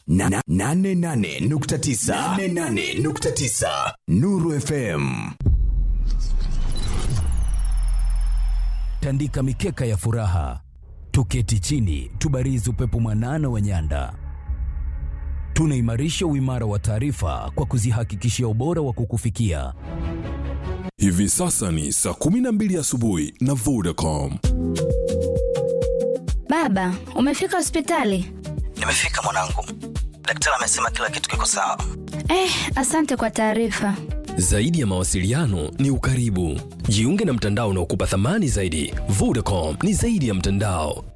na, na, nane nane nukta tisa nane nane nukta tisa Nuru FM. tandika mikeka ya furaha, tuketi chini, tubarizi upepo mwanana wa nyanda. Tunaimarisha uimara wa taarifa kwa kuzihakikishia ubora wa kukufikia. Hivi sasa ni saa 12 asubuhi na Vodacom. Baba, umefika hospitali? Nimefika mwanangu, daktari amesema kila kitu kiko sawa. Eh, asante kwa taarifa. Zaidi ya mawasiliano ni ukaribu. Jiunge na mtandao unaokupa thamani zaidi. Vodacom ni zaidi ya mtandao,